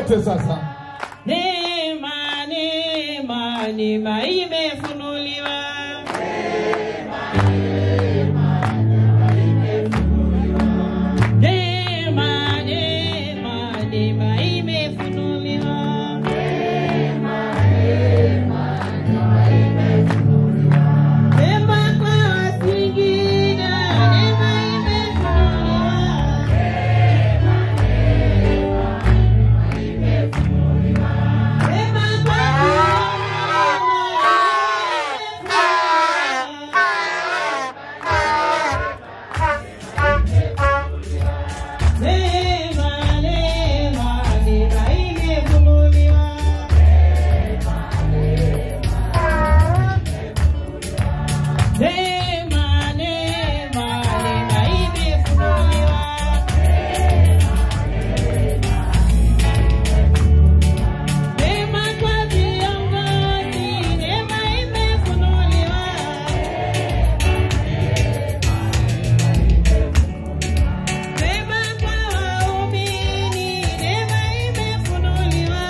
wote sasa. Neema, neema, neema imefunuliwa. Neema, neema, neema imefunuliwa. Neema kwa Wasingida, neema imefunuliwa. Neema kwa Neema, neema, neema imefunuliwa. Neema, neema, neema imefunuliwa. Neema kwa viongozi, neema imefunuliwa. Neema kwa waumini, neema imefunuliwa.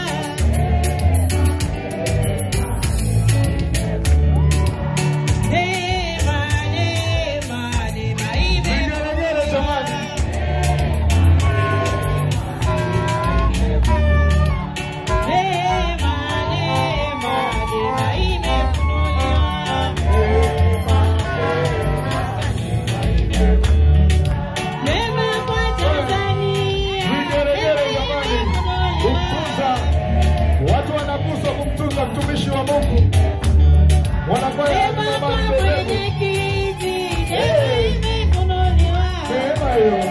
Neema, neema, neema Vigelegele jamani. imefunuliwa. Neema, neema, neema imefunuliwa. Neema kwa Tanzania, Vigelegele neema jamani. imefunuliwa. Kumtunza. Watu wanaguswa kumtunza mtumishi wa Mungu. Wanakwaya Neema kama kwa mbeleko. mwenyekiti, neema imefunuliwa. Neema hiyo.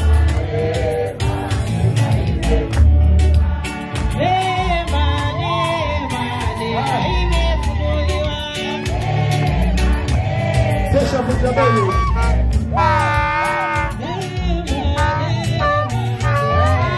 Neema, neema, neema imefunuliwa. Kesha Mujabeli. Neema, neema, neema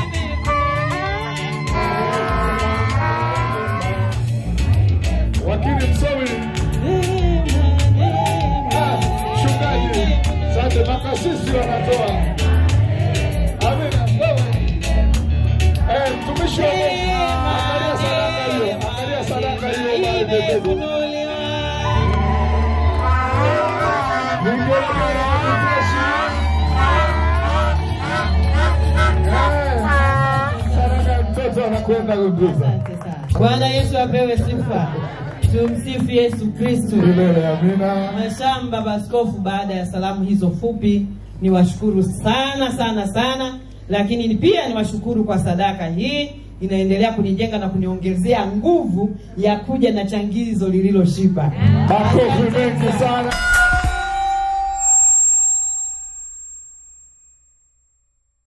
Wakili msomi. imefunuliwa. Ah, Mchungaji. Sante makasisi wanatoa. Amina. Wewe. Eh, mtumishi wa Mungu. Angalia sadaka hiyo. Angalia sadaka hiyo bali pembeni. Vigelegele na mtumishi. Eh, Sadaka ya mtoto anakwenda kugusa. Bwana Yesu apewe sifa. Tumsifu Yesu Kristu. Milele amina. Mhashamu Baba Askofu, baada ya salamu hizo fupi, niwashukuru sana sana sana, lakini ni pia niwashukuru kwa sadaka hii, inaendelea kunijenga na kuniongezea nguvu ya kuja na changizo lililoshiba. Makofi mengi sana.